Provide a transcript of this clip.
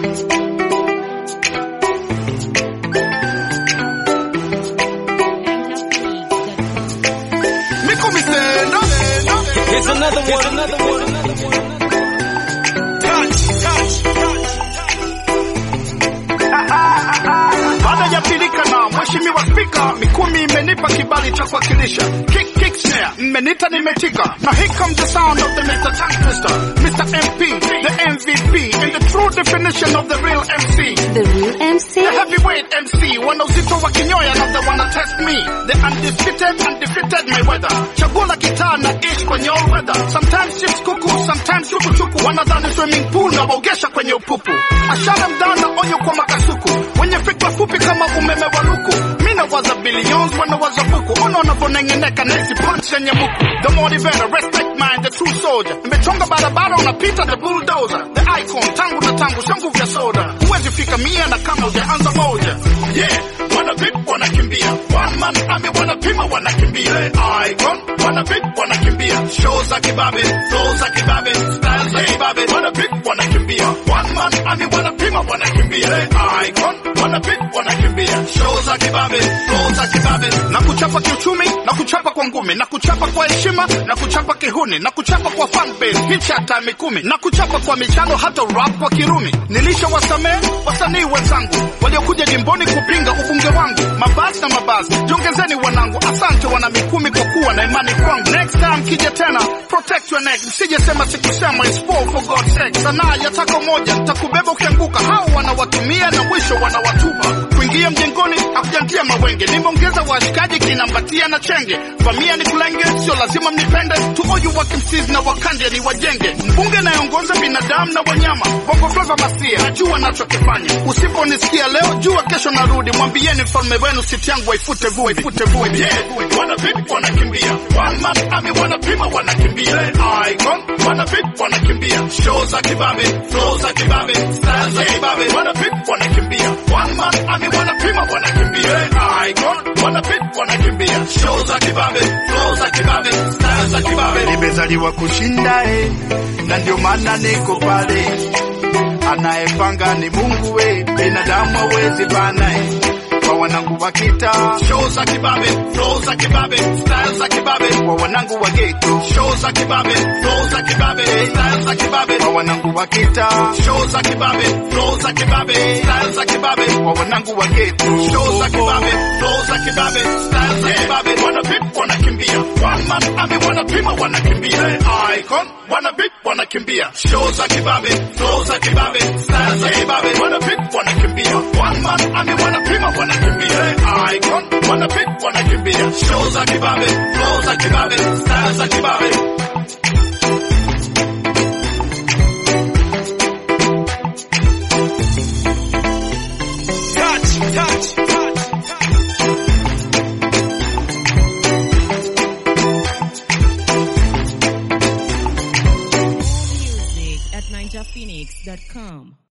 Miko Misendo. Here's another one, another one, another one. Touch, touch, touch. Baada ya pilika na mheshimiwa spika, Mikumi imenipa kibali cha kuwakilisha kick kick snare, mmenita nimetika, na here comes the sound of the Mr. Tongue Twister, Mr. MP, the MVP, and the true definition of the real MC. The real MC? The heavyweight MC, wana uzito wa kinyoya na the wanna test me. The undefeated, undefeated my weather. Chaguo la kitaa na ish kwenye all weather. Sometimes chips kuku, sometimes chuku chuku. Wanadhani swimming pool na waogesha kwenye upupu. Ashara mdana onyo kwa makasuku. Wenye fikra fupi kama umeme wa luku. Mina waza billions, wana waza buku. Ona wanavyonengeneka na hizi punch yenye buku. The motivator, respect mind, the true soldier. Nimechonga barabara unapita the bulldozer. The icon, tangu na tangu, sio nguvu ya soda. Huwezi fika mia na kama hujaanza moja. Yeah, wana vip wanakimbia. One man army wanapima wanakimbia. Icon, wana vip wanakimbia. Show za kibabe, flow za kibabe, style za kibabe. Wana vip wanakimbia. One man army wanapima wanakimbia. Icon, wana vip wanakimbia. Show za kibabe, flow za kibabe. Na kuchapa kiuchumi, na kuchapa kwa ngumi, na kuchapa kwa heshima, na kuchapa kihuni, na kuchapa kwa fan base, hichi hata mikumi, na kuchapa kwa michano hata rap kwa kirumi. Nilisha wasamehe wasanii wenzangu waliokuja jimboni kupinga ubunge wangu, mabasi na mabasi, jongezeni wanangu, asante wana Mikumi kwa kuwa na imani kwangu. Next time kija tena, protect your neck, msije sema sikusema, it's for for God's sake. Sanaa ya tako moja, nitakubeba ukianguka, hao wanawatumia na mwisho wanawatupa. Kuingia mjengoni hakujantia mawenge, nimeongeza washikaji kinambatia na chenge, vamia ni kulenge, sio lazima mnipende, tuoyu wakimsizi na wakande ni wajenge, mbunge nayeongoza binadamu na wanyama, bongo flava masia, najua nachokifanya. Usiponisikia leo, jua kesho narudi, mwambieni mfalme wenu siti yangu waifute vua, ifute vua, yeah. Wana vipi wanakimbia, one man army wanapima wanakimbia, icon wana vipi wanakimbia, show za kibabe, flow za kibabe, style za kibabe, wana vipi wanakimbia, one man army wanapima wanakimbia, icon wana vipi wanakimbia, show za kibabe, flow za kibabe, style za kibabe. Nimezaliwa kushinda eh, na ndio maana niko pale anayepanga ni Mungu we, binadamu hawezi bana eh. Kwa wanangu wa kita show za kibabe, flow za kibabe, style za kibabe. Kwa wanangu wa ghetto show za kibabe, flow za kibabe, style za kibabe. Kwa wanangu wa kita show za kibabe, flow za kibabe, style za kibabe. Kwa wanangu wa ghetto show za kibabe, flow za kibabe, style za kibabe. Wana vip wanakimbia, one man army wanapima wanakimbia, icon wana vip wanakimbia, show za kibabe, flow za kibabe, style za kibabe. Wana vip wanakimbia, one man army wanapima wanakimbia, icon wana vip wanakimbia, show za kibabe, flow za kibabe, style za kibabe. Touch, touch, touch. Music at ninjaphoenix.com.